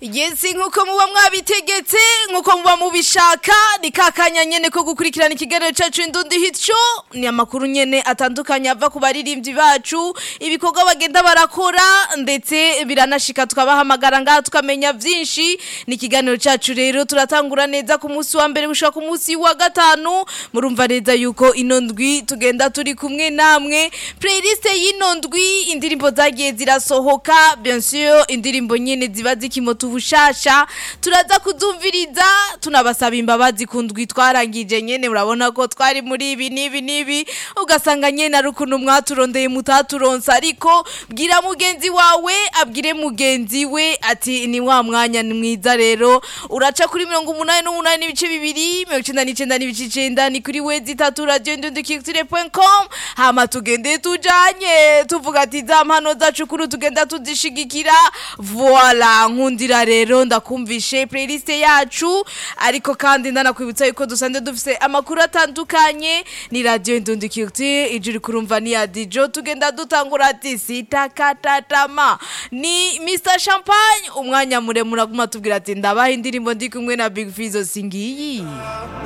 yesi nk'uko muba mwabitegetse nk'uko muba mubishaka ni kakanya nyene ko gukurikirana ikiganiro cacu indundi hitco ni amakuru nyene atandukanye ava ku baririmbyi bacu ibikorwa bagenda barakora ndetse biranashika tukabahamagara ngaha tukamenya vyinshi ni ikiganiro cacu rero turatangura neza ku munsi wa mbere gushika ku munsi wa gatanu murumva neza yuko ino ndwi tugenda turi kumwe namwe playlist y'ino ndwi indirimbo zagiye zirasohoka bien sûr indirimbo nyene ziba zikimota ubushasha turaza kuzumviriza tunabasaba imbabazi ku ndwi twarangije nyene murabona ko twari muri ibi n'ibi n'ibi ugasanga nyene ari ukuntu mwaturondeye mutaturonsa ariko bwira mugenzi wawe abwire mugenzi we ati ni wa mwanya ni mwiza rero uraca kuri mirongo umunani n'umunani n'ibice bibiri mirongo icenda n'icenda n'ibice icenda ni kuri wezi itatu radio ndundukirtire.com hama tugende tujanye tuvuga ati za mpano zacu kuri tugenda tuzishigikira voila nkundira rero ndakumvishe playlist yacu ariko kandi ndanakwibutsa yuko dusanzwe dufise amakuru atandukanye ni radio ndundukirtire ijuri kurumva ni ya dijo tugenda dutangura ati sitakatatama ni Mr Champagne umwanya muremure aguma tubwira ati ndabaha indirimbo ndi kumwe na Big Fizzo singiyi